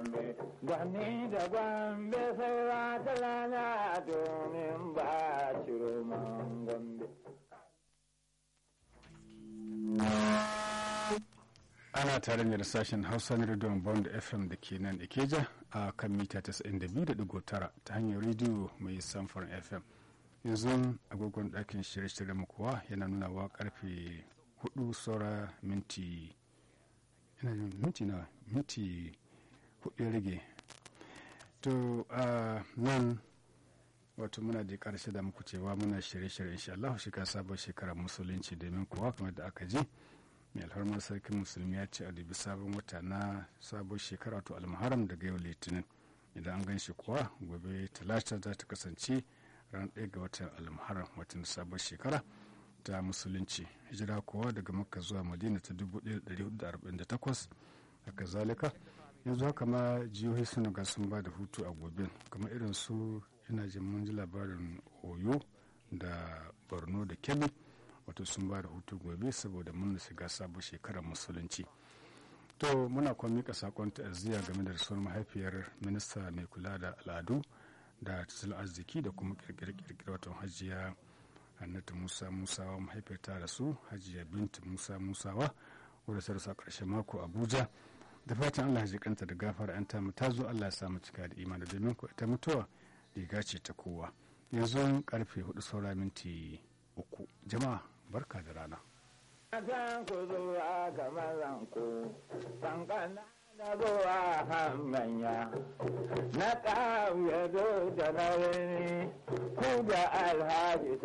gombe gwani da gombe sai wata rana domin ba ciro man gombe ana tare ne da sashen hausa na rediyon bond fm da ke nan ikeja a kan mita 92.9 ta hanyar rediyo mai samfurin fm yanzu agogon ɗakin shirye-shirye mu kuwa yana nuna wa karfe 4 saura minti minti na minti hudu ya rage to a nan wato muna da karshe da muku cewa muna shirye-shirye insha Allah shi ka sabon shekarar musulunci domin kuwa kamar da aka ji mai alfarmar sarkin musulmi ya ce a dubi sabon wata na sabon shekara to almuharam daga yau litinin idan an gan shi kuwa gobe talata za ta kasance ran ɗaya ga watan almuharam watan sabon shekara ta musulunci hijira kuwa daga makka zuwa madina ta 1448 haka zalika yanzu haka ma jihohi suna ga sun ba da hutu a gobe kamar irin su ina jin mun ji labarin oyo da borno da kebbi wato sun ba da hutu gobe saboda mun shiga sabon shekarar musulunci to muna kuma mika sakon ta'aziyya game da rasuwar mahaifiyar minista mai kula da al'adu da tattalin arziki da kuma kirkire wato hajiya hannatu musa musawa mahaifiyar ta rasu hajiya binta musa musawa wadda ta rasu a ƙarshen mako abuja da fatan allah ya kanta da gafara an ta ta zo allah ya samu cika da imani domin ko ita mutuwa riga ce ta kowa yanzu karfe hudu saura minti uku jama'a barka da rana Akan ku zuwa kamar ku, kankana da zuwa hannanya, na ƙauye zo da na ku da alhaji